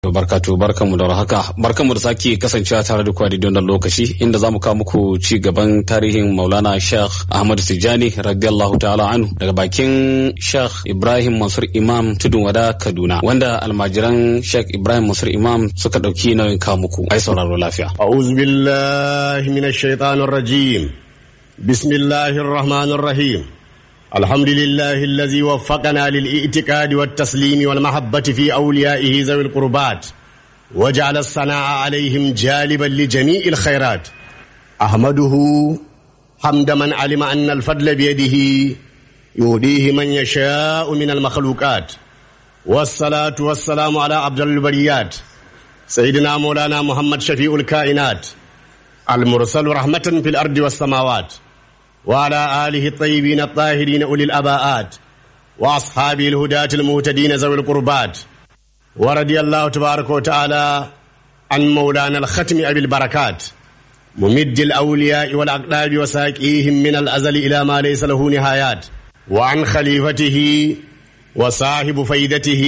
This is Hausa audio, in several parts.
barkatu barkanmu da haka barkanmu da sake kasancewa tare da kwadi don lokaci inda zamu kawo muku ci gaban tarihin Maulana Sheikh Ahmad Tijani radiyallahu ta'ala anhu daga bakin Sheikh Ibrahim Mansur Imam Tudun Wada Kaduna wanda almajiran Sheikh Ibrahim Mansur Imam suka dauki nauyin kawo muku ai sauraro lafiya أعوذ بالله من الشيطان الرجيم بسم الله الرحمن الرحيم الحمد لله الذي وفقنا للاعتقاد والتسليم والمحبة في أوليائه ذوي القربات وجعل الثناء عليهم جالبا لجميع الخيرات أحمده حمد من علم أن الفضل بيده يهديه من يشاء من المخلوقات والصلاة والسلام على عبد البريات سيدنا مولانا محمد شفيع الكائنات المرسل رحمة في الأرض والسماوات وعلى آله الطيبين الطاهرين أولي الأباءات وأصحابه الهداة المهتدين ذوي القربات ورضي الله تبارك وتعالى عن مولانا الختم أبي البركات ممد الأولياء والأقداب وساكيهم من الأزل إلى ما ليس له نهايات وعن خليفته وصاحب فيدته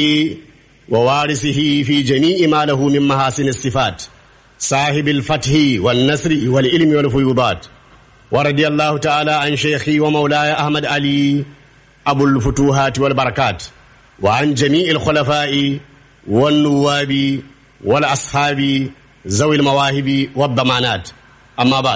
ووارثه في جميع ما له من محاسن الصفات صاحب الفتح والنصر والعلم والفيوضات ورضي الله تعالى عن شيخي ومولاي أحمد علي أبو الفتوحات والبركات وعن جميع الخلفاء والنواب والأصحاب ذوي المواهب والضمانات أما بعد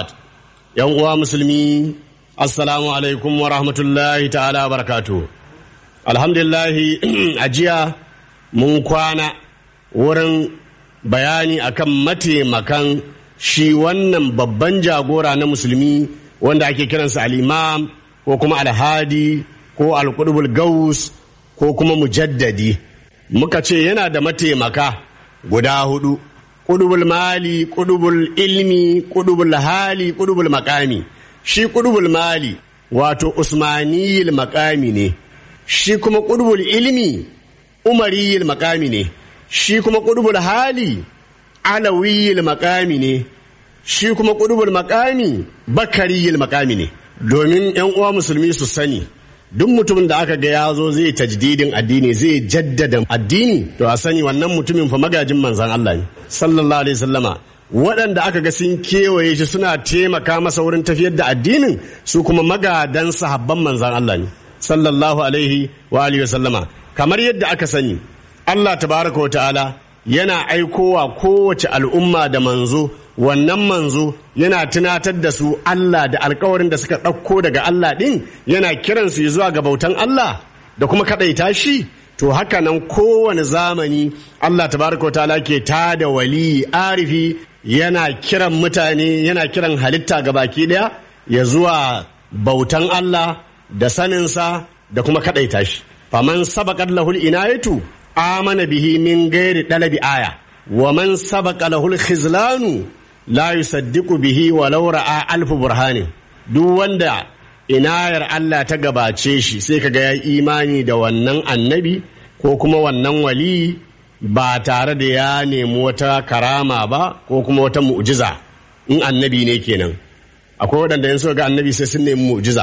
يوم مسلمين السلام عليكم ورحمة الله تعالى وبركاته الحمد لله أجيا mun kwana wurin bayani akan mataimakan shi wannan babban jagora na musulmi wanda ake kiransa al'imam ko kuma alhadi ko alkudubul gaus ko kuma mujaddadi muka ce yana da mataimaka guda hudu kudubul mali kudubul ilmi kudubul hali kudubul makami shi kudubul mali wato usmaniyil makami ne shi kuma kudubul ilmi umariyil makami ne shi kuma ƙudubul hali alawiyil makami ne shi kuma ƙudubul makami bakariyil makami ne domin yan uwa musulmi su sani duk mutumin da aka ga ya zo zai tajdidin addini zai jaddada addini to a sani wannan mutumin fa magajin manzan Allah ne sallallahu alaihi sallama waɗanda aka ga sun kewaye shi suna taimaka masa wurin tafiyar da addinin su kuma magadan sahabban manzan Allah ne sallallahu alaihi wa alihi sallama kamar yadda aka sani Allah tabaraka wa ta'ala yana aikowa kowace al'umma da manzo wannan manzo yana tunatar da su Allah da alkawarin da suka ɗauko daga Allah ɗin yana kiransu zuwa ga bautan Allah da kuma kaɗaita shi to haka nan kowane zamani Allah tabaraka wa ta'ala ke ta da wali arifi yana kiran mutane yana kiran halitta ga baki ɗaya ya zuwa bautan Allah da saninsa da kuma kaɗaita shi faman sabaqat lahul inayatu amana bihi min ghairi dalabi aya wa man sabaqa lahul khizlanu la yusaddiqu bihi walau ra'a alf burhanin duk wanda inayar Allah ta gabace shi sai kaga ya imani da wannan annabi ko kuma wannan wali ba tare da ya nemi wata karama ba ko kuma wata mu'jiza in annabi ne kenan akwai waɗanda in suka ga annabi sai sun nemi mu'jiza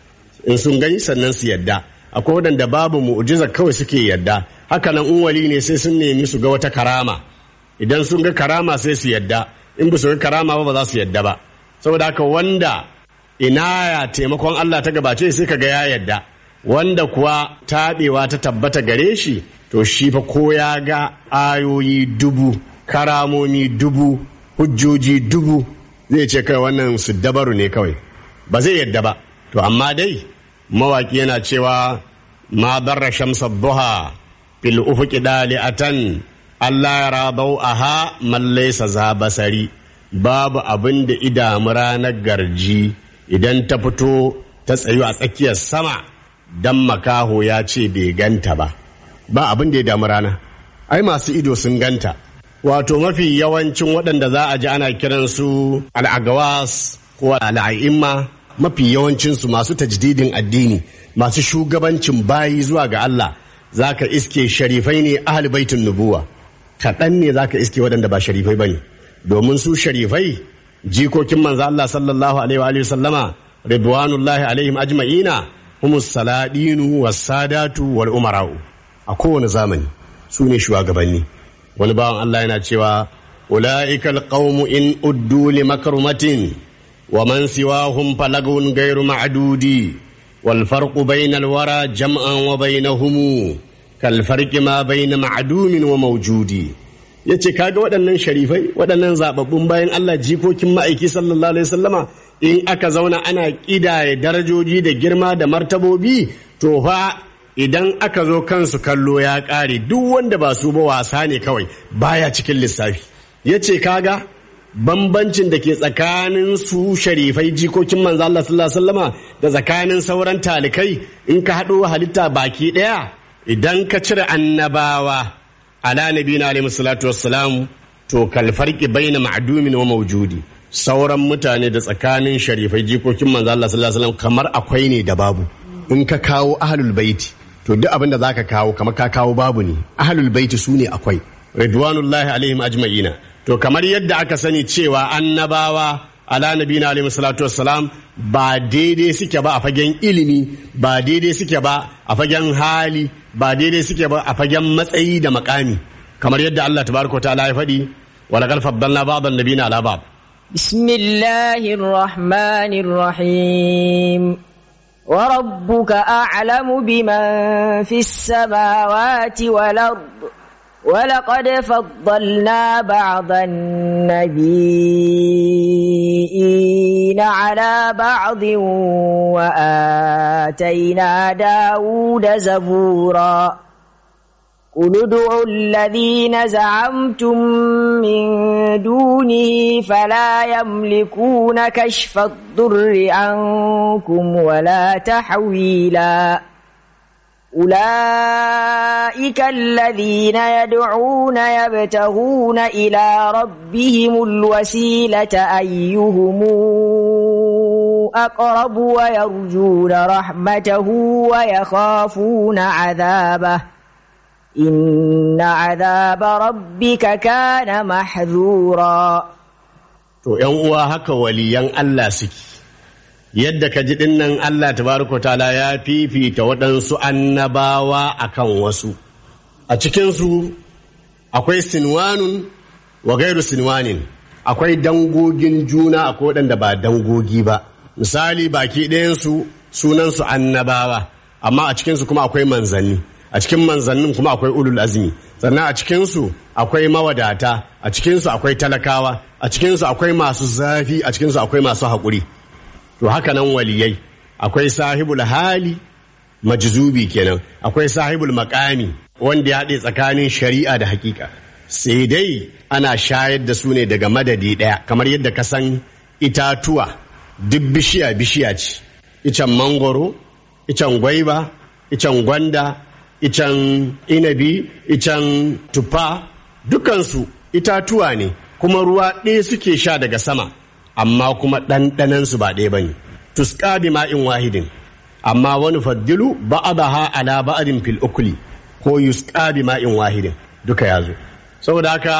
in sun gani sannan su yadda akwai waɗanda babu mu'jiza kawai suke yadda haka nan in wali ne sai sun nemi su ga wata karama idan sun ga karama sai su yadda in ba su ga karama ba ba za su yadda ba saboda haka wanda inaya taimakon Allah ta gabace sai ka ga ya yadda wanda kuwa taɓewa ta tabbata gare shi to shi fa ko ya ga ayoyi dubu karamomi dubu hujjoji dubu zai ce kai wannan su dabaru ne kawai ba zai yadda ba to amma dai mawaki yana cewa ma barra shamsa duha fil ufuqi dali'atan Allah ya rabau aha man laysa za basari babu abin da idamu ranar garji idan ta fito ta tsayu a tsakiyar sama dan makaho ya ce bai ganta ba ba abin da ya damu rana ai masu ido sun ganta wato mafi yawancin waɗanda za a ji ana kiransu al'agawas ko al'a'imma mafi yawancinsu masu tajdidin addini masu shugabancin bayi zuwa ga Allah za ka iske sharifai ne ahli baitin nubuwa kaɗan ne za ka iske waɗanda ba sharifai ba ne domin su sharifai jikokin manzo Allah sallallahu alaihi wa sallama ridwanullahi alaihim ajma'ina humus saladinu was sadatu wal umara'u a kowane zamani su ne shugabanni wani bawan Allah yana cewa ula'ikal qaumu in uddu li makrumatin wa man siwahum falagun ghairu ma'dudi wal farqu bainal wara jam'an wa bainahum kal farqi ma bain ma'dumin wa mawjudi yace kaga waɗannan sharifai waɗannan zababbun bayan Allah jikokin ma'aiki sallallahu alaihi wasallama in aka zauna ana ƙidaya darajoji da girma da martabobi to fa idan aka zo kansu kallo ya ƙare duk wanda ba su ba wasa ne kawai baya cikin lissafi ya ce kaga bambancin da ke tsakanin su sharifai jikokin manzo Allah sallallahu alaihi wasallama da tsakanin sauran talikai in ka haɗo halitta baki ɗaya idan ka cire annabawa ala nabiyina alaihi salatu wassalam to kal farqi baina ma'dumin wa mawjudi sauran mutane da tsakanin sharifai jikokin manzo Allah sallallahu alaihi wasallam kamar akwai ne da babu in ka kawo ahlul baiti to duk abin da zaka kawo kamar ka kawo babu ne ahlul baiti su ne akwai ridwanullahi alaihim ajma'ina to kamar yadda aka sani cewa annabawa ala nabina alaihi salatu wassalam ba daidai suke ba a fagen ilimi ba daidai suke ba a fagen hali ba daidai suke ba a fagen matsayi da makami kamar yadda Allah tabaraka ta'ala ya faɗi wa laqad faddalna ba'd an-nabiyina ala ba'd بسم الله الرحمن الرحيم وربك أعلم بمن في السماوات والأرض ولقد فضلنا بعض النبيين على بعض وآتينا داود زبورا قل ادعوا الذين زعمتم من دونه فلا يملكون كشف الضر عنكم ولا تحويلا أولئك الذين يدعون يبتغون إلى ربهم الوسيلة أيهم أقرب ويرجون رحمته ويخافون عذابه إن عذاب ربك كان محذورا to ‘yan uwa haka waliyan Allah suke yadda ka ji dinnan Allah tabaraka ta'ala ya fifita waɗansu annabawa akan wasu a cikinsu akwai sinwanun wa gairu sinwanin akwai dangogin juna akwai waɗanda ba dangogi ba misali baki ɗayansu sunansu annabawa amma a cikinsu kuma akwai manzanni a cikin manzannin kuma akwai ulul azmi sannan a cikinsu akwai mawadata a cikinsu akwai talakawa a cikinsu akwai masu zafi a cikinsu akwai masu haƙuri to haka nan waliyai akwai sahibul hali majzubi kenan akwai sahibul makami wanda ya haɗe tsakanin shari'a da hakika sai dai ana shayar da su ne daga madadi ɗaya kamar yadda ka san itatuwa duk bishiya bishiya ce icen mangoro icen gwaiba icen gwanda icen inabi icen tufa dukansu itatuwa ne kuma ruwa ɗaya suke sha daga sama amma kuma ɗanɗanansu ba ɗaya bane tuska bi ma'in wahidin amma wani faddilu ba'adaha ala ba'adin fil ukuli ko yusqa bi ma'in wahidin duka yazo saboda haka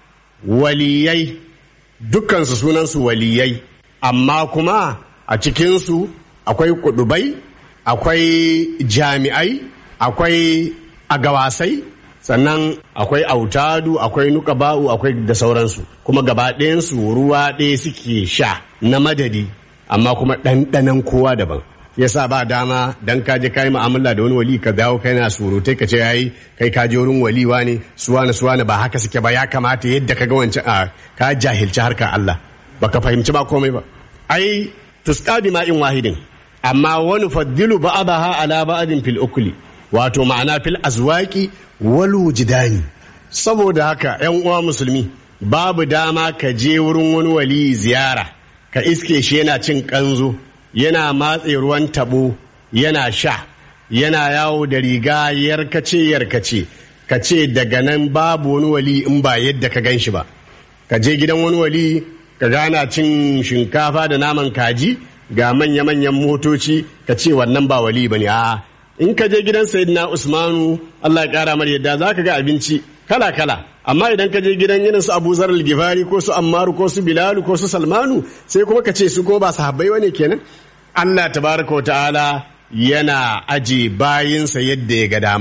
waliyai dukansu sunansu waliyai amma kuma a cikinsu akwai kudubai akwai jami'ai akwai agawasai sannan akwai autadu akwai nukaba'u akwai da sauransu kuma gaba ɗayansu ruwa ɗaya suke sha na madadi amma kuma ɗanɗanan kowa daban yasa ba dama dan ka je kai mu'amala da wani wali ka dawo kai na surutai ka ce yayi kai ka je wurin waliwa ne suwana suwana ba haka suke ba ya kamata yadda ka ga wancan a ka jahilci harkar Allah baka fahimci ba komai ba ai tusqa bi ma'in wahidin amma wani faddilu ba'daha ala ba'din fil ukli wato ma'ana fil azwaqi wal wujdani saboda haka yan uwa musulmi babu dama ka je wurin wani wali ziyara ka iske shi yana cin kanzo yana matse ruwan tabo yana sha yana yawo da riga yarkace yarkace ka ce daga nan babu wani wali in ba yadda ka gan shi ba ka je gidan wani wali ka gana cin shinkafa da naman kaji ga manya-manyan motoci ka ce wannan ba wali ba ne a in ka je gidan sayyidina usmanu allah ya kara mar yadda za ka ga abinci kala-kala amma idan ka je gidan irin su abu zarar gifari ko su ammaru ko su bilalu ko su salmanu sai kuma ka ce su ko ba sahabbai wane kenan allah tabaraka wa ta'ala yana aje bayinsa yadda ya ga dama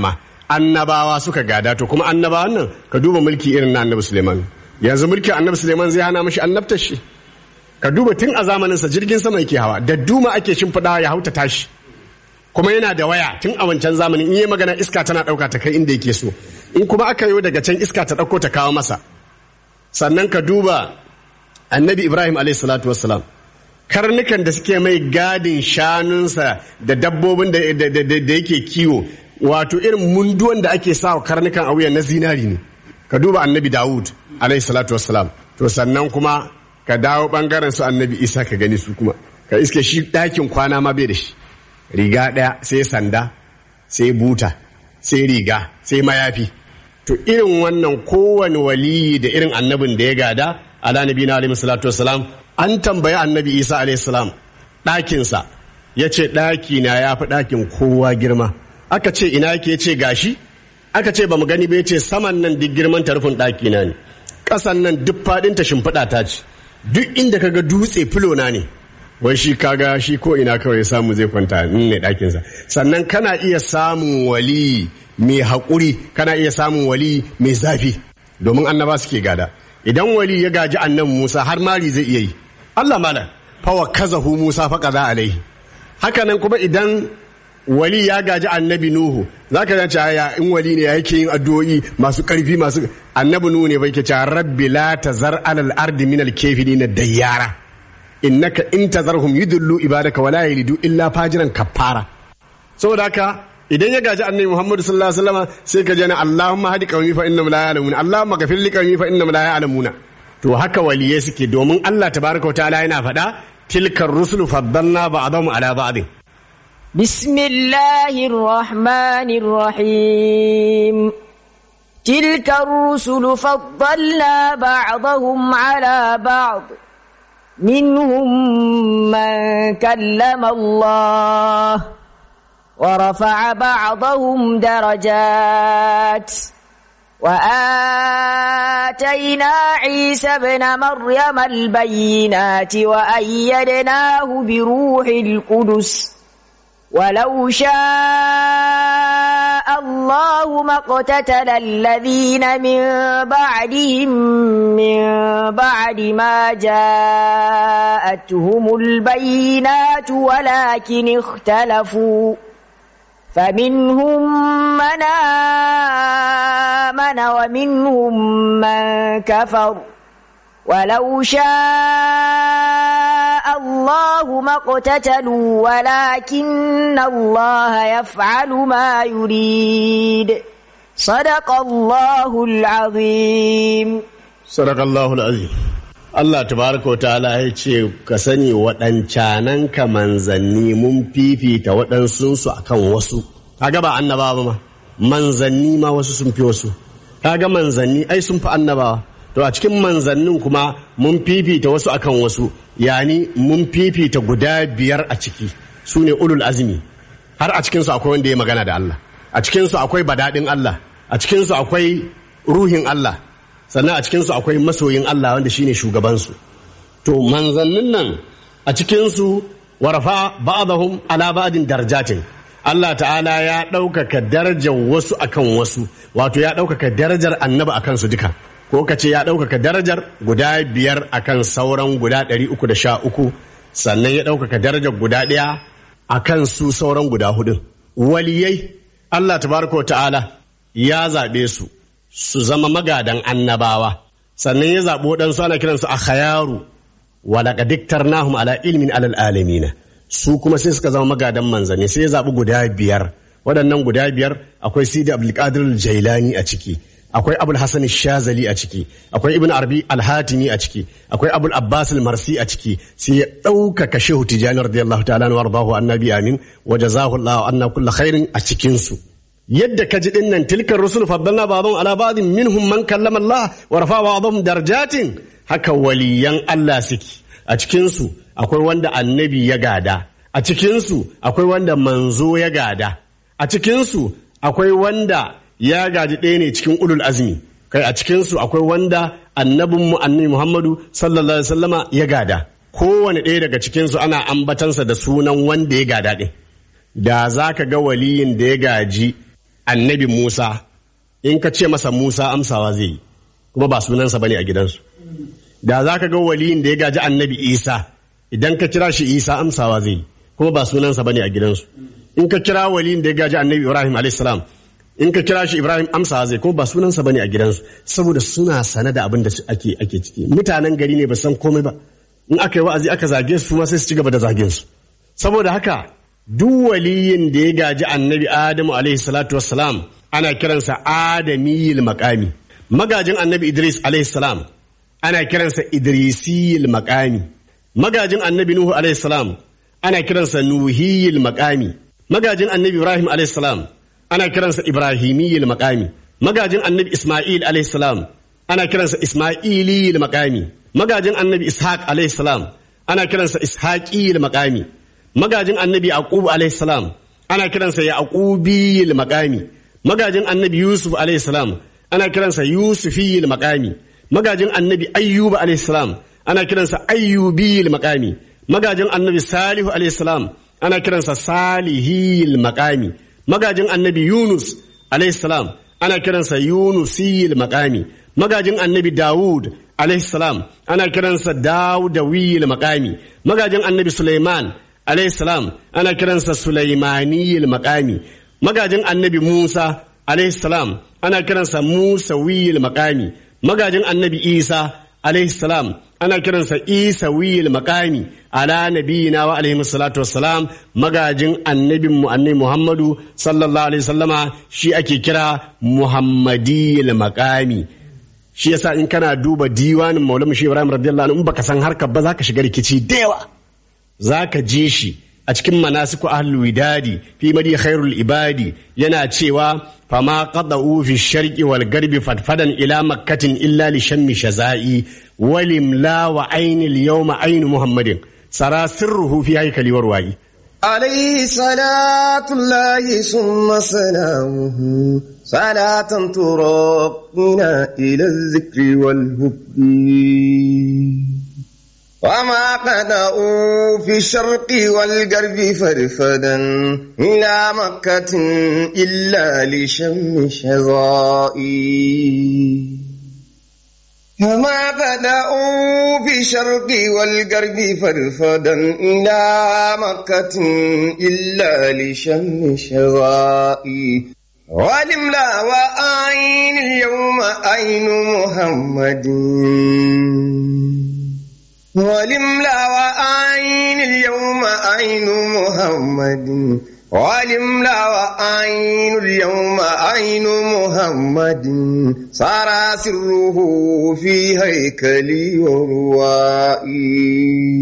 annabawa suka gada to kuma annabawan nan ka duba mulki irin na annabi Suleiman yanzu mulkin annabi Suleiman zai hana mashi annabtar shi ka duba tun a zamaninsa jirgin sama yake hawa da duma ake shimfiɗawa ya hauta tashi kuma yana da waya tun a wancan zamanin in yi magana iska tana ɗauka ta kai inda yake so in kuma aka yi daga can iska ta ɗauko ta kawo masa sannan ka duba annabi ibrahim alayhi salatu wassalam karnukan da suke mai gadin shanunsa da dabbobin da yake kiwo wato irin munduwan da ake sa karnukan a wuya na zinari ne ka duba annabi dawud alayhi salatu wassalam to sannan kuma ka dawo bangaren su annabi isa ka gani su kuma ka iske shi ɗakin kwana ma bai da shi riga ɗaya sai sanda sai buta sai riga sai mayafi to irin wannan kowane waliyi da irin annabin da ya gada ala nabi na alaihi salatu wasalam an tambayi annabi isa alaihi salam ɗakinsa ya ce ɗaki na ya fi ɗakin kowa girma aka ce ina yake ce gashi aka ce ba mu gani ba ya ce saman nan duk girman tarufin ɗaki na ne ƙasan nan duk faɗinta shimfiɗa ta ce duk inda kaga dutse filona ne wai shi kaga shi ko ina kawai samu zai kwanta ne ɗakinsa sannan kana iya samun wali mai haƙuri kana iya samun wali mai zafi domin annaba suke gada idan wali ya gaji annan musa har mari zai iya yi allah mala fawa kazahu musa faƙa za alaihi haka nan kuma idan wali ya gaji annabi nuhu za ka zance ya in wali ne yake yin addu'o'i masu ƙarfi masu annabi nuhu ne bai ke cewa rabbi la tazar alal ardi min al na dayyara innaka in tazarhum yudullu ibadaka wala yalidu illa fajiran kafara saboda haka idan ya gaji annabi Muhammad sallallahu alaihi wasallam sai ka jana Allahumma hadi qaumi fa innahum la ya'lamun Allahumma ghafir li qaumi fa innahum la ya'lamuna to haka waliyai suke domin Allah tabaraka ta'ala yana faɗa tilkar rusulu faddalna ba'dahum ala ba'd بسم الله الرحمن الرحيم تلك الرسل فضلنا بعضهم على بعض منهم من كلم الله ورفع بعضهم درجات وآتينا عيسى ابن مريم البينات وأيدناه بروح القدس ولو شاء الله ما اقتتل الذين من بعدهم من بعد ما جاءتهم البينات ولكن اختلفوا فمنهم من آمن ومنهم من كفر ولو شاء الله ما اقتتلوا ولكن الله يفعل ما يريد صدق الله العظيم صدق الله العظيم Allah tabaraka wa ta'ala ya ce ka sani waɗancanan ka manzanni mun fifita waɗansunsu akan wasu kaga ba annabawa ma manzanni ma wasu sun fi wasu kaga manzanni ai sun fi annabawa to a cikin manzannin kuma mun fifita wasu akan wasu yani mun fifita guda biyar a ciki su ne ulul azmi har a cikinsu akwai wanda ya magana da Allah a cikinsu akwai badaɗin Allah a cikinsu akwai ruhin Allah sannan a cikinsu akwai masoyin Allah wanda shine shugabansu to manzannin nan a cikinsu warafa ba'dahum ala ba'din darajatin Allah ta'ala ya ɗaukaka darajar wasu akan wasu wato ya ɗaukaka darajar annabi akan su duka ko ka ce ya ɗaukaka darajar guda biyar akan sauran guda ɗari uku da sha uku sannan ya ɗaukaka darajar guda ɗaya akan su sauran guda hudun waliyai Allah tabaraka ta'ala ya zaɓe su su zama magadan annabawa sannan ya zaɓi waɗansu ana kiransu a khayaru walaƙa diktar nahum ala ilmin alal alamina su kuma sai suka zama magadan manzanni sai ya zaɓi guda biyar waɗannan guda biyar akwai sidi abdulkadir jailani a ciki akwai abul hasan shazali a ciki akwai ibn arbi al-hatimi a ciki akwai abul abbas al-marsi a ciki sai ya ɗaukaka shehu tijani radiyallahu ta'ala wa ardahu annabi amin wa jazahu allah anna kullu khairin a cikin su yadda ka ji dinnan tilkar rusul faddalna ba'dhum ala ba'dhin minhum man kallama Allah wa rafa ba'dhum darajatin haka waliyan Allah suke a cikin su akwai wanda annabi ya gada a cikin su akwai wanda manzo ya gada a cikin su akwai wanda ya gaji ɗaya ne cikin ulul azmi kai a cikin su akwai wanda annabin mu annabi Muhammadu sallallahu alaihi wasallama ya gada kowane ɗaya daga cikin su ana ambatansa da sunan wanda ya gada ɗin da za ka ga waliyin da ya gaji annabi Musa in ka ce masa Musa amsawa zai yi kuma ba sunansa bane a gidansu da za ka ga waliyin da ya gaji annabi Isa idan ka kira shi Isa amsawa zai yi kuma ba sunansa bane a gidansu in ka kira waliyin da ya gaji annabi Ibrahim alayhis salam in ka kira shi Ibrahim amsawa zai kuma ba sunansa bane a gidansu saboda suna sane da abin da ake ake ciki mutanen gari ne ba san komai ba in aka yi wa'azi aka zage su ma sai su ci gaba da zagen su saboda haka duk waliyin da ya gaji annabi Adamu alaihi salatu wassalam ana kiransa Adamiyil maqami magajin annabi Idris alaihi salam ana kiransa Idrisiyil maqami magajin annabi Nuhu alaihi salam ana kiransa Nuhiyil maqami magajin annabi Ibrahim alaihi salam ana kiransa Ibrahimiyil maqami magajin annabi Isma'il alaihi salam ana kiransa Isma'iliyil maqami magajin annabi Ishaq alaihi salam ana kiransa Ishaqiyil maqami magajin annabi Yaqub alaihi salam ana kiransa Yaqubiyil maqami magajin annabi Yusuf alaihi salam ana kiransa Yusufiyil maqami magajin annabi Ayyub alaihi salam ana kiransa Ayyubiyil maqami magajin annabi Salihu alaihi salam ana kiransa Salihiyil maqami magajin annabi Yunus alaihi salam ana kiransa Yunusiyil maqami magajin annabi Dawud alaihi salam ana kiransa Dawudawiyil maqami magajin annabi Sulaiman alaihi salam ana kiransa Sulaimaniyil maqami magajin annabi Musa alaihi salam ana kiransa Musawiyil maqami magajin annabi Isa alaihi salam ana kiransa Isawiyil maqami ala nabiyina wa alaihi salatu wassalam magajin annabin mu annabi Muhammadu sallallahu alaihi wasallama shi ake kira Muhammadiyil maqami shi yasa in kana duba diwanin Maulana Shi Ibrahim radiyallahu anhu in baka san harkar ba zaka shiga rikici da yawa zaka je shi a cikin manasiku ahlul widadi fi madi khairul ibadi yana cewa fama qada'u fi sharqi wal garbi fadfadan ila makkatin illa li shammi shazai walim la wa ainil yawma ainu muhammadin sara sirruhu fi haykali warwayi عليه صلاة الله ثم سلامه صلاة تراقنا إلى الذكر والهدي وما قدأوا في الشرق والغرب فرفدا إلى مكة إلا لشم شظائي كما بدأوا في الشرق والغرب فرفدا إلى مكة إلا لشم شظائي ولملا وأين اليوم أين محمد ولملا وأين اليوم أين محمد ولملا وأين اليوم أين محمد صار سره في هيكلي وروائي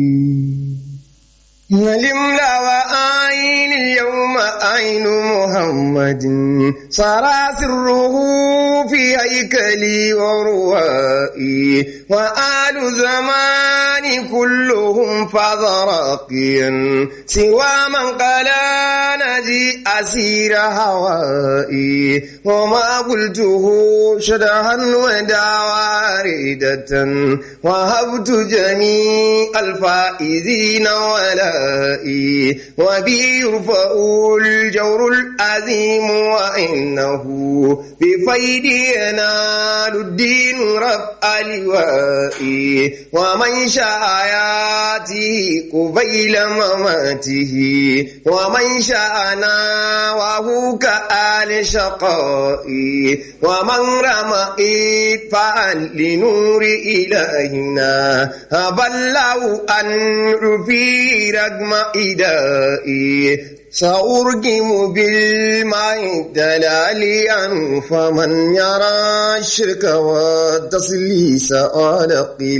ولملا وأين اليوم أين محمد صار سره في هيكلي وروائي وآل زمان كلهم فضراقيا سوى من قال نجي أسير هوائي وما قلته شدها وداواردة وهبت جميع الفائزين ولائي وبي يرفع الجور العظيم وإنه بفيد ينال الدين رفع لوائي ومن شاء ياته قبيل مماته ومن شاء ناوه كآل شقائي ومن رمى إدفاعا لنور إلهنا هبله أن في رقم إدائي سأرجم بالماء دلاليا فمن يرى الشرك والتسليس على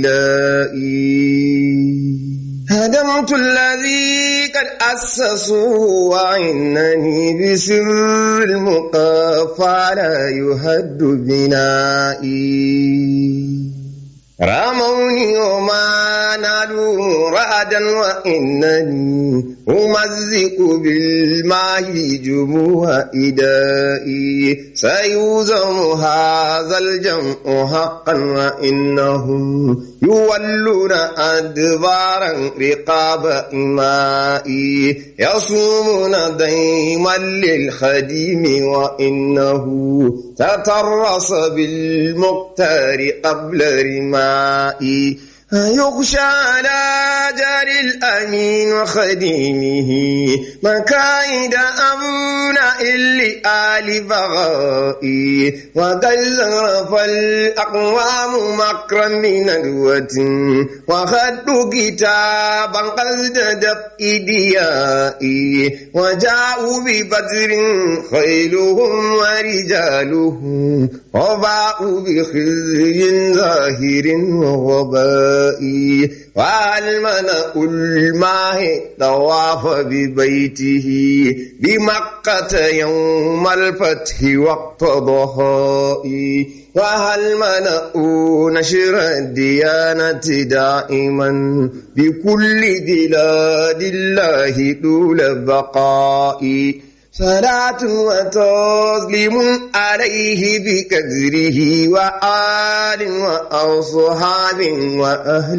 قلائي هدمت الذي قد أسسوا وإنني بسر المقافى لا يهد بنائي رموني وما نالوا رعدا وإنني أمزق بالماء جموع إدائي سيوزم هذا الجمع حقا وإنهم يولون أدبارا رقاب إمائي يصومون ديما للخديم وإنه تترص بالمختار قبل رمائي يغشى على جار الأمين وخديمه مكايد أمنا إلي آل بغائي وقد زرف الأقوام مكرا من ندوة وخدوا كتابا قصد دفء ديائي وجاءوا ببدر خيلهم ورجالهم وباءوا بخزي ظاهر ووباء السماء والملأ الماء طواف ببيته بمكة يوم الفتح وقت ضحائي وهل ملأوا نشر الديانة دائما بكل بلاد الله طول بقائي صلاة وتسليم عليه بكدره وآل وأصحاب وأهل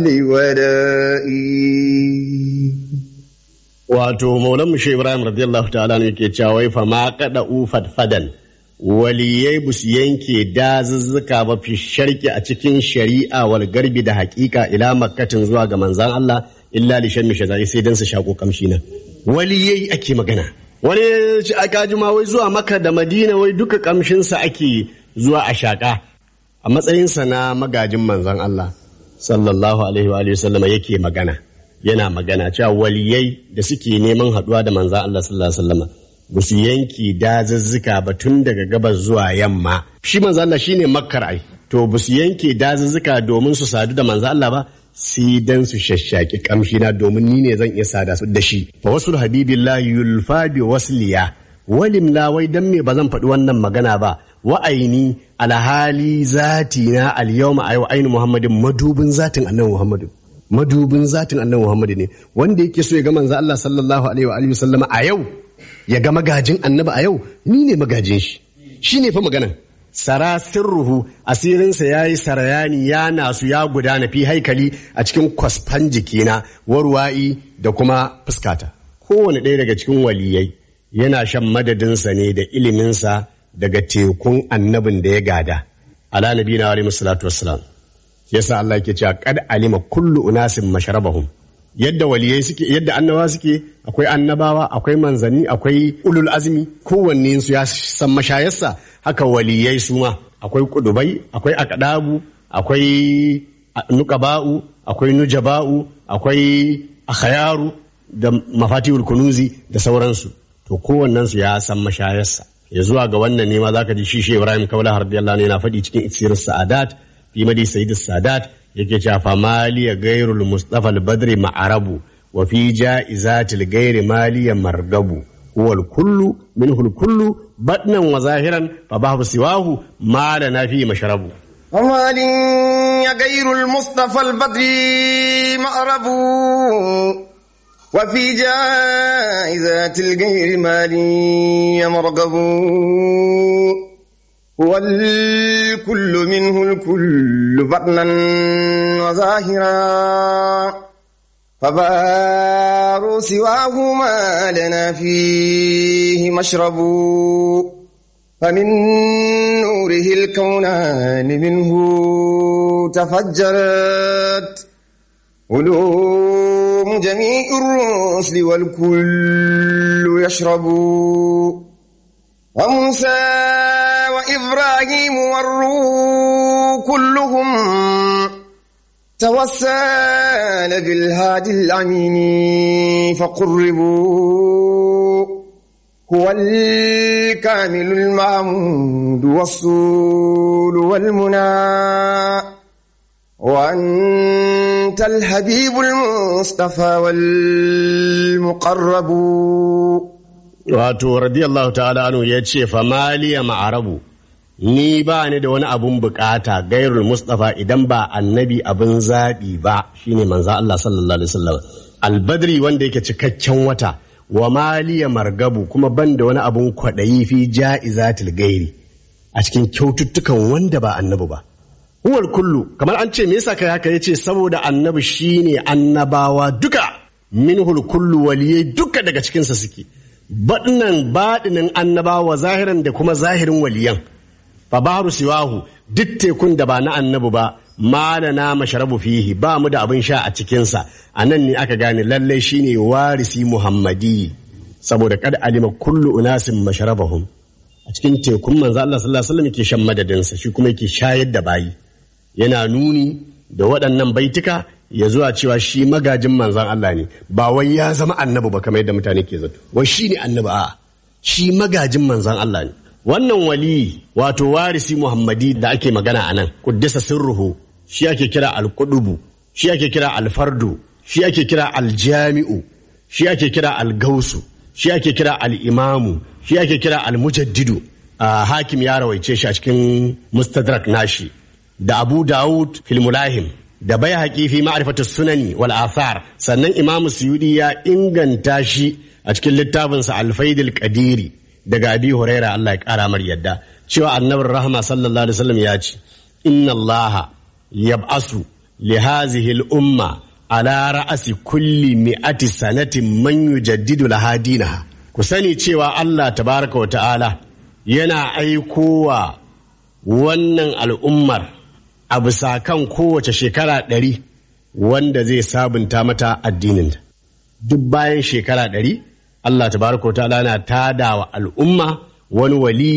ودائي wato maulan mushe ibrahim radiyallahu ta'ala ne yake cewa wai fa ma kada ufad fadan waliyai bus yanke dazuzzuka ba fi sharki a cikin shari'a wal garbi da haƙiƙa ila makkatin zuwa ga manzan Allah illa li shammi shazai sai dan su shako kamshi nan waliyai ake magana wani aka ji ma wai zuwa maka da madina wai duka kamshinsa ake zuwa a shaƙa a matsayinsa na magajin manzan Allah sallallahu alaihi wa sallama yake magana yana magana cewa waliyai da suke neman haɗuwa da manzan Allah sallallahu alaihi wasallama ba su yanki dazuzzuka ba tun daga gabas zuwa yamma shi manzan Allah shine makkar ai to ba su yanke dazuzzuka domin su sadu da manzan Allah ba sai dan su shashshaki kamshi na domin ni ne zan iya sada su da shi fa wasu habibillah yulfa bi wasliya walim la wai dan me ba zan faɗi wannan magana ba wa'aini alhali zati na alyawma ayu ainu muhammadin madubin zatin annabi muhammadin madubin zatin annabi muhammadu ne wanda yake so ya ga manzo Allah sallallahu alaihi wa alihi sallama a yau ya ga magajin annabi a yau ni ne magajin shi shine fa maganan sara sirruhu asirinsa ya yi sarayani ya nasu ya gudana fi haikali a cikin kwasfan jikina warwa'i da kuma fuskata kowane ɗaya daga cikin waliyai yana shan madadinsa ne da iliminsa daga tekun annabin da ya gada ala nabi na alaihi salatu wassalam yasa Allah yake cewa kad alima kullu unasin masharabahum yadda waliyai suke yadda annabawa suke akwai annabawa akwai manzanni akwai ulul azmi kowanne su ya san mashayarsa haka waliyai su ma akwai kudubai akwai akadabu akwai nukaba'u akwai nujaba'u akwai akhayaru da mafatihul kunuzi da sauransu to kowannen su ya san mashayarsa ya zuwa ga wannan ne ma zaka ji shi Ibrahim Kaula radiyallahu anhu yana faɗi cikin iksirin sa'adat fi madi sayyid sadat yake cewa fa maliya gairul mustafa al-badri ma'arabu wa fi ja'izatil gairi maliya margabu huwa al-kullu minhu al-kullu batnan wa zahiran fa bahu siwahu ma lana fi mashrabu ومال غير المصطفى البدر مأرب وفي جائزات الغير مالي مرغب هو الكل منه الكل بطنا وظاهرا فبار سواه ما لنا فيه مشرب فمن نوره الكونان منه تفجرت علوم جميع الرسل والكل يشرب وموسى وإبراهيم والروح كلهم توسل بالهادي الأمين فقربوا هو الكامل المعمود والصول والمنى وأنت الحبيب المصطفى والمقرب wato radiyallahu ta'ala anu ya ce famaliya ma'arabu ni ba ni da wani abun bukata gairul mustafa idan ba annabi abin zaɓi ba shine manzo Allah sallallahu alaihi wasallam albadri wanda yake cikakken wata wa maliya margabu kuma ban da wani abun kwaɗayi fi ja'izatil gairi a cikin kyaututtukan wanda ba annabi ba huwal kullu kamar an ce me yasa kai haka yace saboda annabi shine annabawa duka minhul kullu waliyai duka daga cikinsa suke baɗinan baɗinin annabawa zahiran da kuma zahirin waliyan fa baru siwahu duk tekun da ba na annabi ba malana masharabu fihi ba mu da abin sha a cikinsa a nan ne aka gane lallai shine warisi muhammadi saboda kad alima kullu unasin masharabahum a cikin tekun manzo Allah sallallahu alaihi wasallam yake shan madadinsa shi kuma yake shayar da bayi yana nuni da waɗannan baituka ya zuwa cewa shi magajin manzan Allah ne ba wai ya zama annabi ba kamar yadda mutane ke zato wai shi ne annabi a shi magajin manzan Allah ne wannan wali wato warisi muhammadi da ake magana a nan kuddisa sirruhu shi ake kira alkudubu shi ake kira alfardu shi ake kira aljami'u shi ake kira algausu shi ake kira al'imamu shi ake kira almujaddidu a hakim ya rawaice shi a cikin mustadrak nashi da abu dawud filmulahim da bai haƙi fi ma'arifatu sunani wal athar sannan imamu suyudi ya inganta shi a cikin littafinsa alfaidil qadiri daga abi huraira Allah ya kara mar yadda cewa annabin rahama sallallahu alaihi wasallam ya ce inna allaha yab'asu li hadhihi al umma ala ra'asi kulli mi'ati sanatin man yujaddidu laha dinaha ku sani cewa Allah tabaraka wa ta'ala yana aikowa wannan al'ummar a bisa kan kowace shekara ɗari wanda zai sabunta mata addininta duk bayan shekara ɗari Allah tabaraka ta'ala na tada wa al'umma wani wali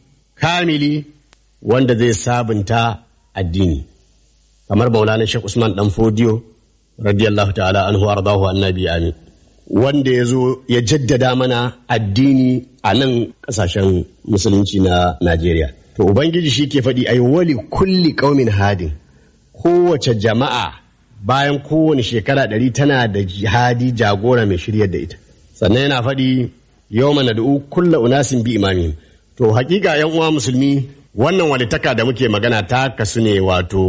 kamili wanda zai sabunta addini kamar maulana Sheikh Usman dan Fodiyo radiyallahu ta'ala anhu ardahu annabi amin wanda ya zo ya jaddada mana addini a nan kasashen musulunci na Najeriya to ubangiji shi ke faɗi ai wali kulli ƙaumin hadin kowace jama'a bayan kowane shekara ɗari tana da jihadi jagora mai shiryar da ita sannan yana faɗi yau mana da kulla unasin bi imamihim to hakika yan uwa musulmi wannan walitaka da muke magana ta kasu ne wato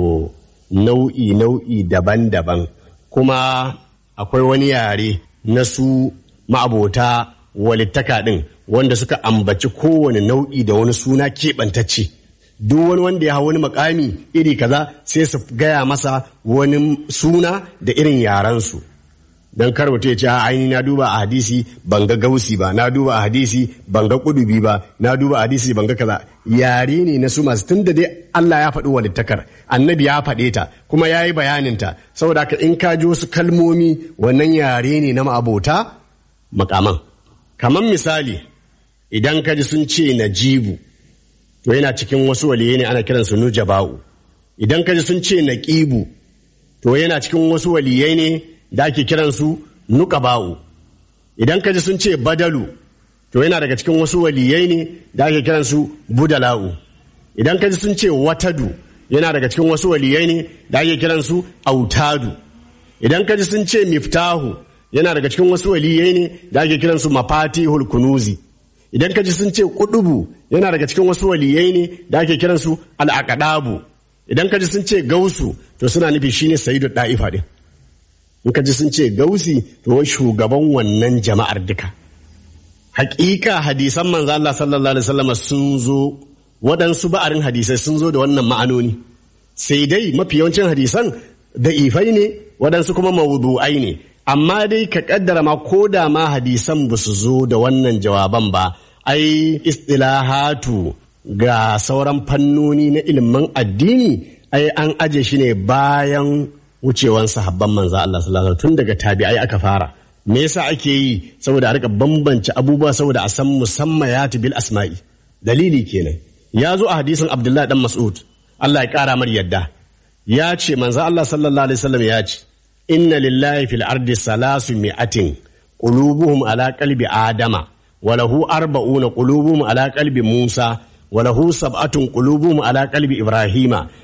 nau'i nau'i daban-daban kuma akwai wani yare na su ma'abota walittaka ɗin wanda suka ambaci kowane nau'i da wani suna keɓantacce duk wani wanda ya hau wani makami iri kaza sai su gaya masa wani suna da irin yarensu don kar mutum ya ce aini na duba a hadisi ban ga gausi ba na duba a hadisi ban ga kudubi ba na duba a hadisi ban ga kaza yare ne na su masu tunda dai Allah ya faɗi walittakar annabi ya faɗe ta kuma ya yi bayaninta saboda haka in ka ji wasu kalmomi wannan yare ne na ma'abota makaman kamar misali idan ka ji sun ce najibu to yana cikin wasu waliyai ne ana kiransu nujaba'u idan ka ji sun ce naqibu to yana cikin wasu waliyai ne da ake kiransu nuqaba'u idan ka ji sun ce badalu to yana daga cikin wasu waliyai ne da ake kiransu budala'u idan ka ji sun ce watadu yana daga cikin wasu waliyai ne da ake kiransu autadu idan ka ji sun ce miftahu yana daga cikin wasu waliyai ne da ake kiransu mafatihul kunuzi idan ka ji sun ce kudubu yana daga cikin wasu waliyai ne da ake kiransu al'aqadabu idan ka ji sun ce gausu to suna nufi shine sayyidu da'ifa din in ka ji sun ce gausi to shugaban wannan jama'ar duka hakika hadisan manzo Allah sallallahu alaihi wasallam sun zo waɗansu ba'arin hadisai sun zo da wannan ma'anoni sai dai mafi yawancin hadisan da ifai ne waɗansu kuma mawudu'ai ne amma dai ka kaddara ma ko da ma hadisan ba su zo da wannan jawaban ba ai istilahatu ga sauran fannoni na ilimin addini ai an aje shi ne bayan wucewan sahabban manzo Allah sallallahu alaihi tun daga tabi'ai aka fara me yasa ake yi saboda a rika bambance abubuwa saboda a san musammayatu bil asma'i dalili kenan ya zo a hadisin Abdullahi dan Mas'ud Allah ya kara mar yadda ya ce manzo Allah sallallahu alaihi wasallam ya ce inna lillahi fil ardi salasu mi'atin qulubuhum ala qalbi adama wa lahu arba'una qulubuhum ala qalbi musa wa lahu sab'atun qulubuhum ala qalbi ibrahima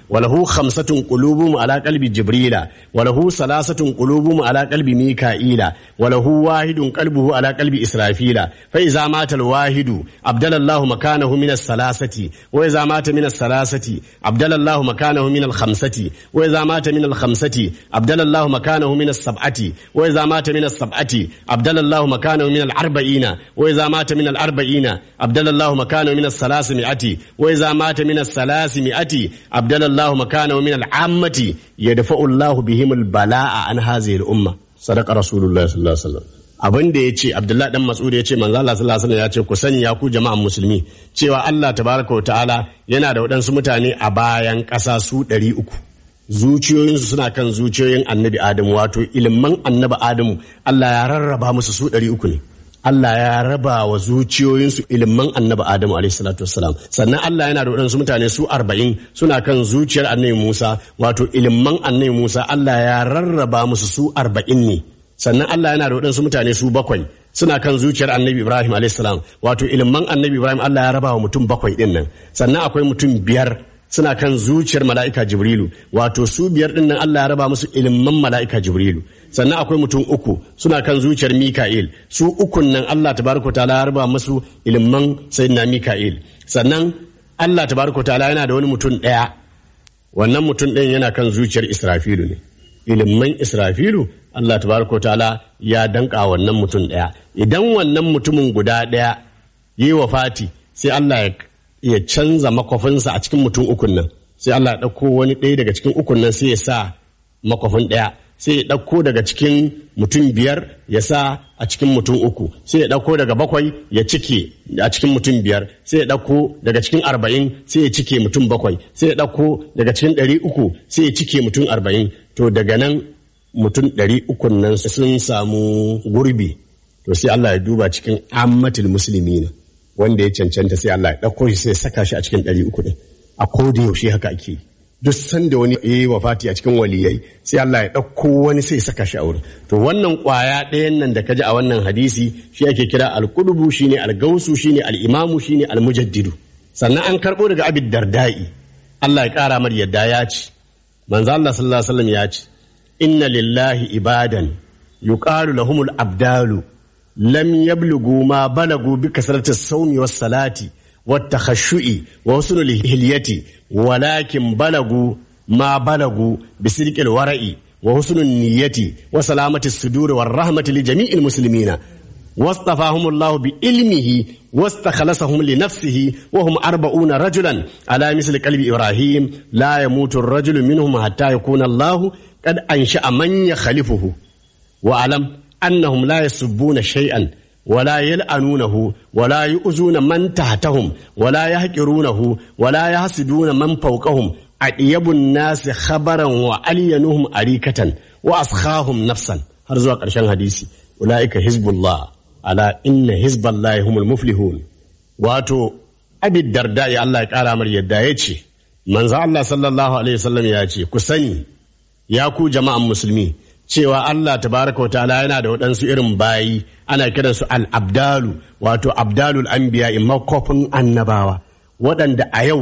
وله خمسة قلوبهم على قلب جبريل وله ثلاثة قلوبهم على قلب ميكائيل وله واحد قلبه على قلب إسرافيل فإذا مات الواحد أبدل الله مكانه من الثلاثة وإذا مات من الثلاثة أبدل الله مكانه من الخمسة وإذا مات من الخمسة أبدل الله مكانه من السبعة وإذا مات من السبعة أبدل الله مكانه من الأربعين وإذا مات من الأربعين أبدل الله مكانه من الثلاثمائة وإذا مات من الثلاثمائة أبدل الله مكانه من العامة يدفع الله بهم البلاء عن هذه الأمة صدق رسول الله صلى الله عليه وسلم abin da ya ce abdullahi dan mas'ud ya ce manzo Allah sallallahu alaihi wasallam ya ce ku sani ya ku jama'an musulmi cewa Allah tabaraka wa ta'ala yana da waɗansu mutane a bayan ƙasa su ɗari uku zuciyoyinsu suna kan zuciyoyin annabi adamu wato ilimin annabi adamu Allah ya rarraba musu su ɗari uku ne Allah ya raba wa zuciyoyinsu ilimin annabi Adamu alaihissalatu wassalam sannan Allah yana da waɗansu mutane su arba'in suna kan zuciyar annabi Musa wato ilimin annabi Musa Allah ya rarraba musu su arba'in ne sannan Allah yana da waɗansu mutane su bakwai suna kan zuciyar annabi Ibrahim alaihissalam wato ilimin annabi Ibrahim Allah ya raba wa mutum bakwai ɗin nan sannan akwai mutum biyar suna kan zuciyar mala'ika Jibrilu wato su biyar ɗin nan Allah ya raba musu ilimin mala'ika Jibrilu sannan akwai mutum uku suna kan zuciyar Mika'il su ukun nan Allah tabaraka ta'ala ya raba musu ilimin sayyidina Mika'il sannan Allah tabaraka ta'ala yana da wani mutum ɗaya wannan mutum ɗayan yana kan zuciyar Israfilu ne ilimin Israfilu Allah tabaraka ta'ala ya danka wannan mutum ɗaya idan wannan mutumin guda ɗaya yi wa fati sai Allah ya ya canza makwafinsa a cikin mutum ukun nan sai Allah ya ɗauko wani ɗaya daga cikin ukun nan sai ya sa makwafin ɗaya sai ya ɗauko daga cikin mutum biyar ya sa a cikin mutum uku sai ya ɗauko daga bakwai ya cike a cikin mutum biyar sai ya ɗauko daga cikin arba'in sai ya cike mutum bakwai sai ya ɗauko daga cikin ɗari uku sai ya cike mutum arba'in to daga nan mutum ɗari ukun nan sun samu gurbi to sai Allah ya duba cikin ammatul musulmi ne wanda ya cancanta sai Allah ya ɗauko shi sai ya saka shi a cikin ɗari uku ɗin a koda yaushe haka ake yi duk sanda wani ya yi wafati a cikin waliyai sai Allah ya ɗauko wani sai ya saka shi a wurin to wannan ƙwaya ɗayan nan da ka ji a wannan hadisi shi ake kira alƙudubu shine algausu shine al'imamu shine almujaddidu sannan an karɓo daga abid dardai Allah ya ƙara mar yadda ya ci manzo Allah sallallahu alaihi wasallam ya ci inna lillahi ibadan yuqalu lahumul abdalu lam yablugu ma balagu bi kasrati as-sawmi was-salati wat-takhashshu'i wa husn al-hilyati walakin balagu ma balagu bi sidqi al-wara'i wa husn an-niyyati wa salamati as-sudur war-rahmati li jami'il muslimina واصطفاهم الله بعلمه واستخلصهم لنفسه وهم أربعون رجلا على مثل قلب إبراهيم لا يموت الرجل منهم حتى يكون الله قد أنشأ من يخلفه وأعلم أنهم لا يسبون شيئا ولا يلعنونه ولا يؤذون من تحتهم ولا يهجرونه ولا يحسدون من فوقهم أطيب الناس خبرا وألينهم أريكة وأسخاهم نفسا هرزوا قرشان حديثي أولئك حزب الله ala inna hizballahi humul muflihun wato abid darda ya Allah ya kara mar yadda ya ce manzo Allah sallallahu alaihi wasallam ya ce ku sani ya ku jama'an musulmi cewa Allah tabaraka wa ta'ala yana da waɗansu irin bayi ana kiransu al-abdalu wato abdalul anbiya makofin annabawa waɗanda a yau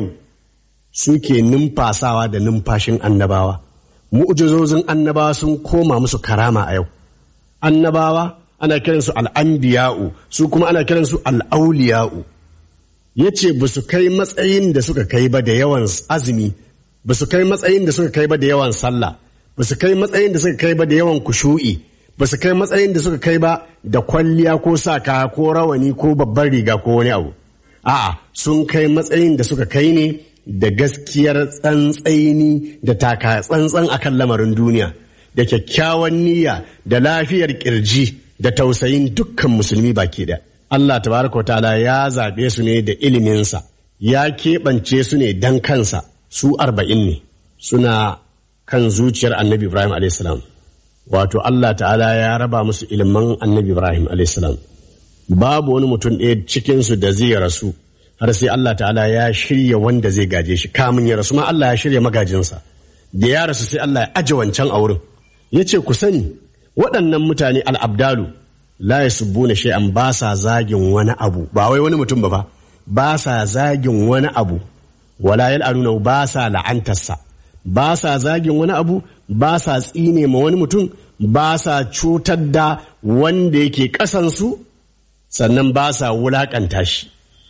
suke numfasawa da numfashin annabawa mu'jizozin annabawa sun koma musu karama a yau annabawa ana kiransu al'ambiya'u su kuma ana kiransu al'auliya'u ya ce ba su kai matsayin da suka kai ba da yawan azumi ba su kai matsayin da suka kai ba da yawan sallah ba su kai matsayin da suka kai ba da yawan kushu'i ba su kai matsayin da suka kai ba da kwalliya ko sa kaya ko rawani ko babban riga ko wani abu a'a sun kai matsayin da suka kai ne da gaskiyar tsantsaini da taka tsantsan akan lamarin duniya da kyakkyawan niyya da lafiyar kirji da tausayin dukkan musulmi baki da Allah tabaraka wa ta'ala ya zaɓe su ne da iliminsa ya keɓance su ne dan kansa su arba'in ne suna kan zuciyar annabi Ibrahim alaihissalam wato Allah ta'ala ya raba musu ilimin annabi Ibrahim alaihissalam babu wani mutum ɗaya cikinsu da zai rasu har sai Allah ta'ala ya shirya wanda zai gaje shi kamun ya rasu ma Allah ya shirya magajinsa da ya rasu sai Allah ya aje wancan a wurin ya ce ku sani waɗannan mutane al'abdalu la ya subbuna shay'an ba sa zagin wani abu ba wai wani mutum ba ba ba sa zagin wani abu wala yal'anuna ba sa la'antarsa ba sa zagin wani abu ba sa tsine ma wani mutum ba sa cutar da wanda yake ƙasansu sannan ba sa wulaƙanta shi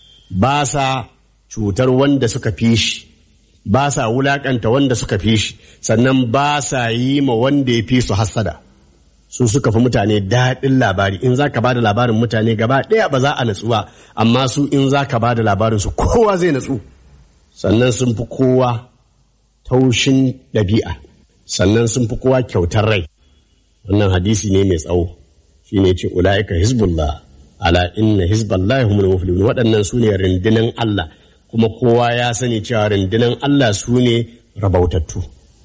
ba sa cutar wanda suka fi shi ba sa wulaƙanta wanda suka fi shi sannan ba sa yi ma wanda ya fi su hassada su suka fi mutane daɗin labari in za ka ba da labarin mutane gaba ɗaya ba za a natsu ba amma su in za ka ba da labarin su kowa zai natsu sannan sun fi kowa taushin ɗabi'a sannan sun fi kowa kyautar rai wannan hadisi ne mai tsawo shi ne ce ula'ika hizbullah ala inna hizballah humul muflihun waɗannan su ne rundunan Allah kuma kowa ya sani cewa rundunan Allah su ne rabautattu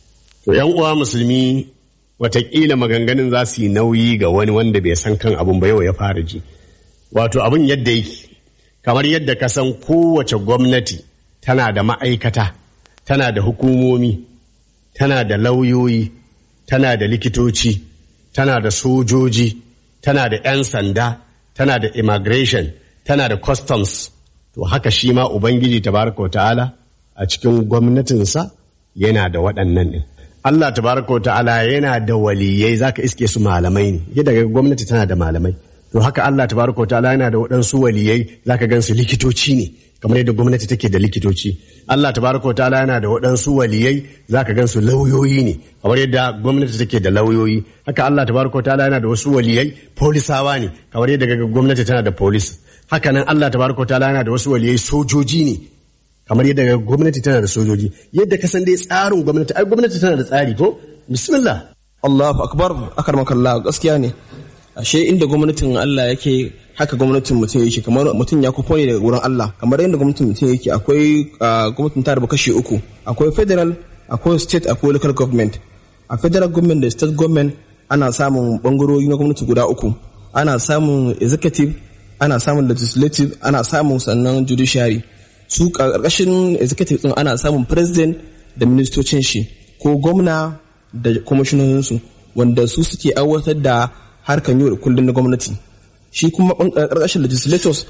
to yan uwa musulmi watakila maganganun za su yi nauyi ga wani wanda bai san kan abun ba yau ya fara ji wato abun yadda yake kamar yadda ka san kowace gwamnati tana da ma'aikata tana da hukumomi tana da lauyoyi tana da likitoci tana da sojoji tana da 'yan sanda tana da immigration tana da customs to haka shi ma ubangiji tabaraka wa ta'ala a cikin gwamnatinsa yana da waɗannan ɗin Allah tabaraka wa ta'ala yana da waliyai zaka iske su malamai ne yadda ga gwamnati tana da malamai to haka Allah tabaraka wa ta'ala yana da waɗansu waliyai zaka gan su likitoci ne kamar yadda gwamnati take da likitoci Allah tabaraka wa ta'ala yana da waɗansu waliyai zaka gan su lauyoyi ne kamar yadda gwamnati take da lauyoyi haka Allah tabaraka wa ta'ala yana da wasu waliyai polisawa ne kamar yadda gwamnati tana da polis haka nan Allah tabaraka wa ta'ala yana da wasu waliyai sojoji ne kamar yadda gwamnati tana da sojoji yadda ka san dai tsarin gwamnati ai gwamnati tana da tsari ko bismillah Allahu akbar akarmakallah gaskiya ne ashe inda gwamnatin Allah yake haka gwamnatin mutum yake kamar mutum ya kufo ne daga wurin Allah kamar yadda gwamnatin mutum yake akwai gwamnatin ta rabu kashi uku akwai federal akwai state akwai local government a federal government da state government ana samun bangarori na gwamnati guda uku ana samun executive ana samun legislative ana samun sannan judiciary su karkashin executive din ana samun president da ministocin shi ko gwamna da kwamishinoninsu wanda su suke aiwatar da harkan yau da kullum na gwamnati shi kuma karkashin legislators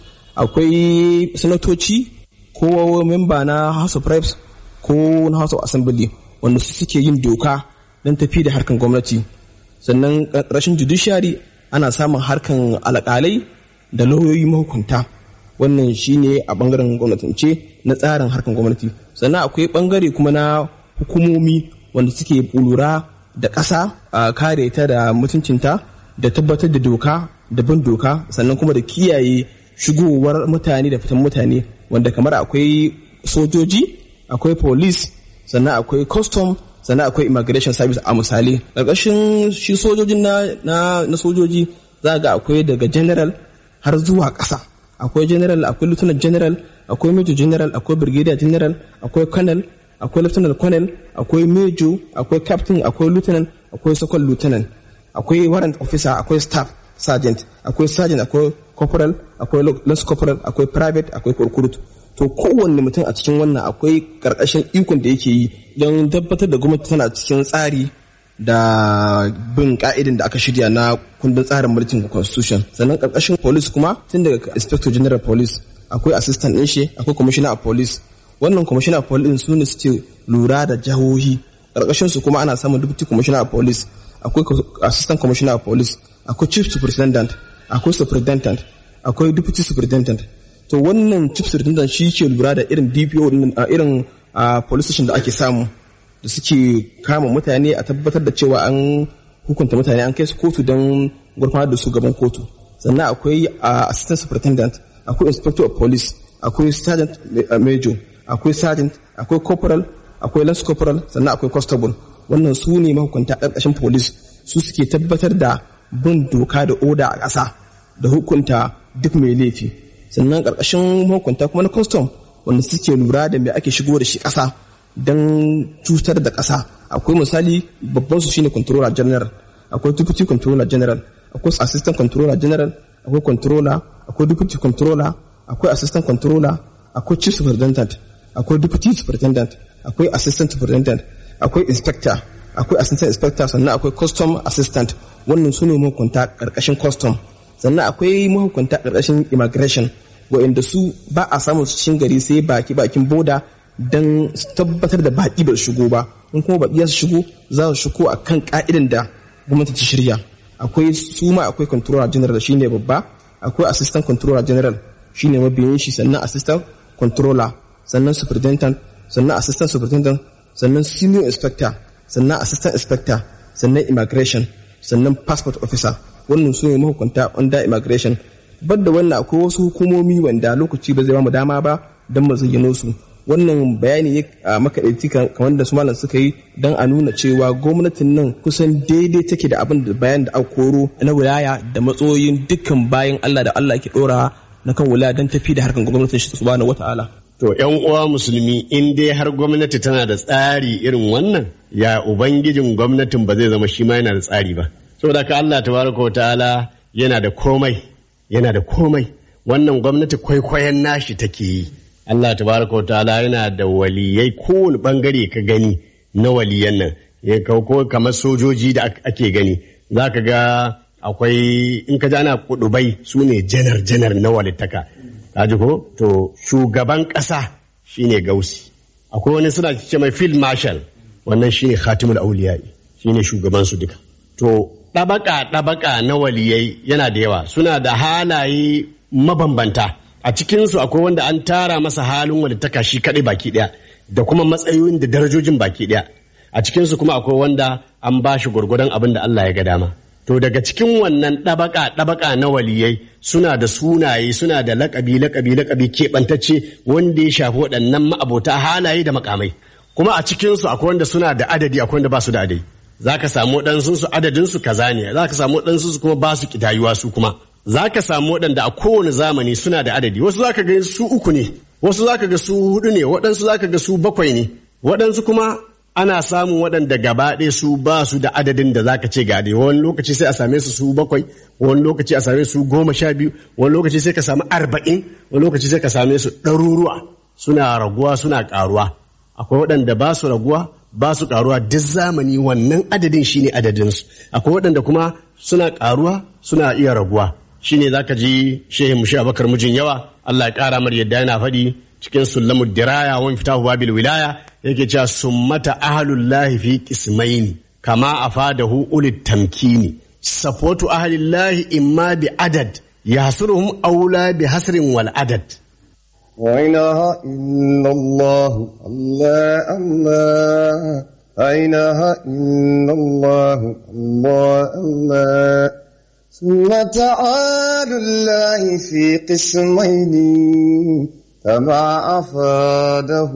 akwai sanatoci ko memba na house of reps ko na house of assembly wanda su suke yin doka don tafi da harkan gwamnati sannan karkashin judiciary ana samun harkan alƙalai da lauyoyi mahukunta wannan shine a bangaren gwamnatance na tsarin harkan gwamnati sannan akwai bangare kuma na hukumomi wanda suke lura da ƙasa a kare ta da mutuncinta da tabbatar da doka da bin doka sannan kuma da kiyaye shigowar mutane da fitan mutane wanda kamar akwai sojoji akwai police sannan akwai custom sannan akwai immigration service a misali ƙarƙashin shi sojojin na, na, sojoji za ga akwai daga general har zuwa ƙasa akwai general akwai lieutenant general akwai major general akwai brigadier general akwai colonel akwai lieutenant colonel akwai major akwai captain akwai lieutenant akwai second lieutenant akwai warrant officer akwai staff sergeant akwai sergeant akwai corporal akwai lance corporal akwai private akwai recruit to kowanne mutum a cikin wannan akwai karkashin ikon da yake yi don tabbatar da gwamnati tana cikin tsari da bin ka'idin da aka shirya na kundin tsarin mulkin constitution sannan karkashin police kuma tun daga inspector general police akwai assistant din shi akwai commissioner of police wannan commissioner of police su ne suke lura da jihohi karkashin su kuma ana samun deputy commissioner of police akwai assistant commissioner of police akwai chief superintendent akwai superintendent akwai deputy superintendent to wannan chief superintendent shi ke lura da irin DPO irin police station da ake samu da suke kama mutane a tabbatar da cewa an hukunta mutane an kai su kotu don gurfanar da su gaban kotu sannan akwai assistant superintendent akwai inspector of police akwai sergeant major akwai sergeant akwai corporal akwai lance corporal sannan akwai constable wannan su ne mahukunta ƙarƙashin police su suke tabbatar da bin doka da oda a ƙasa da hukunta duk mai laifi sannan ƙarƙashin mahukunta kuma na custom wanda suke lura da me ake shigo da shi ƙasa don cutar da ƙasa akwai misali babban su shine controller general akwai deputy controller general akwai assistant controller general akwai controller akwai deputy controller akwai assistant controller akwai chief superintendent akwai deputy superintendent akwai assistant superintendent akwai inspector akwai assistant inspector sannan akwai custom assistant wannan su ne mahukunta ƙarƙashin custom sannan akwai mahukunta ƙarƙashin immigration wa'inda su ba a samun su cikin gari sai baki bakin boda don tabbatar da baƙi ba shigo ba in kuma baƙi su shigo za su shigo a kan ƙa'idan da gwamnati ta shirya akwai su ma akwai controller general shine babba akwai assistant controller general shine mabiyin shi sannan assistant controller sannan superintendent sannan assistant superintendent sannan senior inspector sannan assistant inspector sannan immigration sannan passport officer wannan su ne mahukunta under immigration bar da wannan akwai wasu hukumomi wanda lokaci ba zai ba mu dama ba don mu zayyano su wannan bayani ne a makaɗaici kamar da su malam suka yi don a nuna cewa gwamnatin nan kusan daidai take da abin da bayan da aka koro na wilaya da matsoyin dukkan bayan Allah da Allah ke ɗora na kan wilaya don tafi da harkar gwamnatin shi subhanahu wata'ala To ‘yan uwa musulmi in dai har gwamnati tana da tsari irin wannan ya ubangijin gwamnatin ba zai zama shi ma yana da tsari ba. Saboda ka Allah tabaraka wa ta'ala yana da komai yana da komai wannan gwamnati kwaikwayon nashi take yi. Allah tabaraka wa ta'ala yana da waliyai kowane bangare ka gani na waliyan nan ya ko kamar sojoji da ake gani za ka ga akwai in ka ji ana kudubai su ne janar janar na walittaka kaji ko to shugaban ƙasa shine gausi akwai wani suna ce mai field marshal wannan shine khatimul auliyai shine shugaban su duka to ɗabaka ɗabaka na waliyai yana da yawa suna da halaye mabambanta a cikinsu akwai wanda an tara masa halin walittaka shi kaɗai baki ɗaya da kuma matsayoyin da darajojin baki ɗaya a cikinsu kuma akwai wanda an ba shi gwargwadon abin da Allah ya ga dama To daga cikin wannan ɗabaka ɗabaka na waliyai suna da sunaye suna da lakabi lakabi lakabi keɓantacce wanda ya shafi waɗannan ma'abota halaye da makamai. Kuma a cikinsu akwai wanda suna da adadi akwai wanda ba su da adadi. Za ka samu waɗansu su adadin su kaza ne, za ka samu waɗansu su kuma ba su ƙidayuwa su kuma. Za ka samu waɗanda a kowane zamani suna da adadi, wasu za ka ga su uku ne, wasu za ka ga su huɗu ne, waɗansu za ka ga su bakwai ne, waɗansu kuma ana samun waɗanda gaba ɗaya su ba su da adadin da zaka ce gade wani lokaci sai a same su su bakwai wani lokaci a same su goma sha biyu wani lokaci sai ka samu arba'in wani lokaci sai ka same su ɗaruruwa suna raguwa suna ƙaruwa akwai waɗanda ba su raguwa ba su ƙaruwa duk zamani wannan adadin shine adadinsu akwai waɗanda kuma suna ƙaruwa suna iya raguwa shine zaka ji shehin mushi abakar mijin yawa Allah ya ƙara mar yadda yana faɗi cikin sulamud diraya wani fitahu babil wilaya yake cewa summata ahlullahi fi qismaini kama afadahu ulit tamkini safotu ahlillahi imma bi adad yahsuruhum aula bi hasrin wal adad لا إله إلا الله الله الله لا إله إلا الله الله الله ثم تعالى الله في قسمين كما أفاده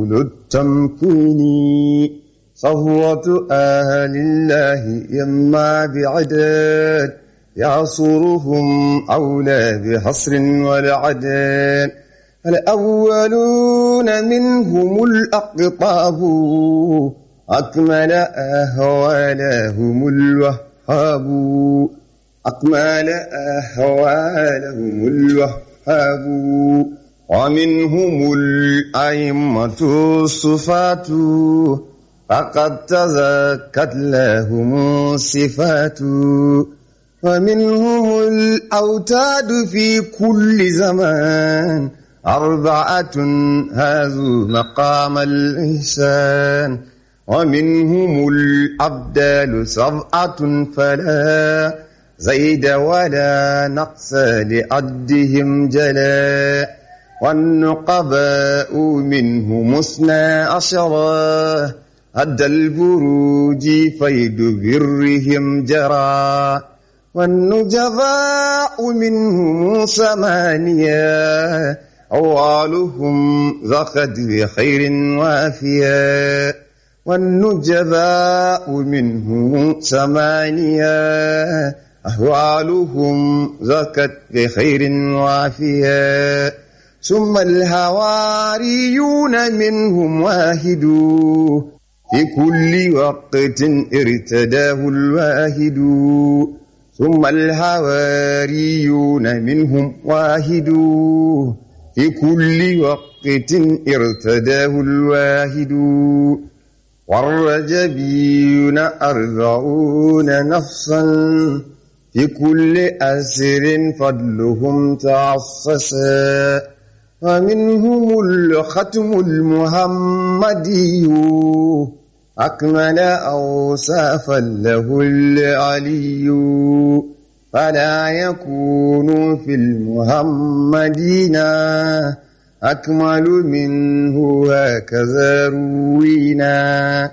للتمكين صهوة أهل الله يما بعدد يعصرهم أولى بحصر والعدد الأولون منهم الأقطاب أكمل أهوالهم الوهاب أكمل أهوالهم الوهاب ومنهم الأئمة الصفات فقد تزكت لهم الصفات ومنهم الأوتاد في كل زمان أربعة هازوا مقام الإحسان ومنهم الأبدال سبعة فلا زيد ولا نقص لعدهم جلا والنقباء منهم اثنا عشرا هد البروج فيد برهم جرى والنجباء منهم ثمانية أوالهم ذقد بخير وافيا والنجباء منهم ثمانية أهوالهم زكت بخير وافيا ثم الهواريون منهم واحد في كل وقت ارتداه الواحد ثم الهواريون منهم واحد في كل وقت ارتداه الواحد والرجبيون أربعون نفسا في كل أسر فضلهم تعصصا ومنهم الختم المحمدي أكمل أوصافا له العلي فلا يكون في المحمدين أكمل منه هكذا روينا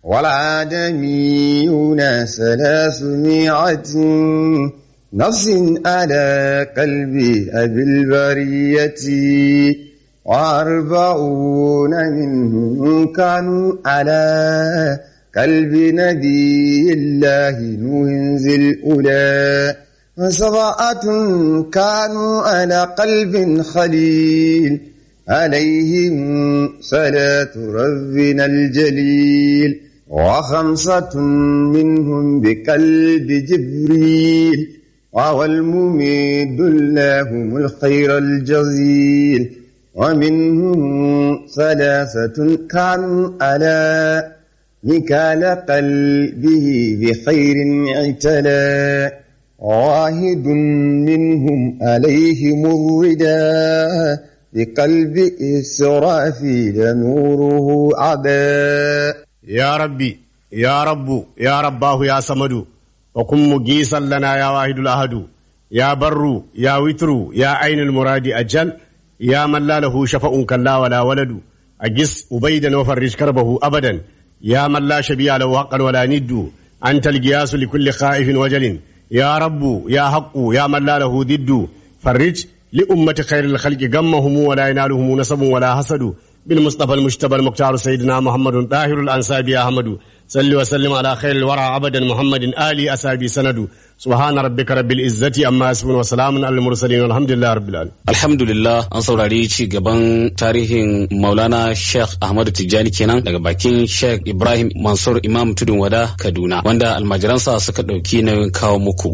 والعدميون ثلاثمائة نفس على قلب أبي البرية وأربعون منهم كانوا على قلب نبي الله نوح ذي الأولى وسبعة كانوا على قلب خليل عليهم صلاة ربنا الجليل وخمسة منهم بقلب جبريل وهو المميد لهم الخير الجزيل ومنهم ثلاثة كانوا على مكال قلبه بخير اعتلى واحد منهم عليهم الردى بقلب إسرافيل نوره عدا يا ربي يا رب يا رباه يا صمد وكن مجيسا لنا يا واحد الأحد يا بر يا وتر يا عين المراد أجل يا من لا له شفاء كلا ولا ولد أجس أبيدا وفرج كربه أبدا يا من لا شبيه له حقا ولا ند أنت القياس لكل خائف وجل يا رب يا حق يا من لا له ضد فرج لأمة خير الخلق غمهم ولا ينالهم نسب ولا حسد بالمصطفى المجتبى المختار سيدنا محمد طاهر الأنساب يا أحمد صل وسلم على خير الورى عبدا محمد آلي أسابي سند سبحان ربك رب العزة أما يصفون وسلام على المرسلين والحمد لله رب العالمين Alhamdulillah an saurari ci gaban tarihin Maulana Sheikh Ahmadu Tijjani kenan daga bakin Sheikh Ibrahim Mansur Imam Tudun Wada Kaduna wanda almajiransa suka ɗauki nauyin kawo muku.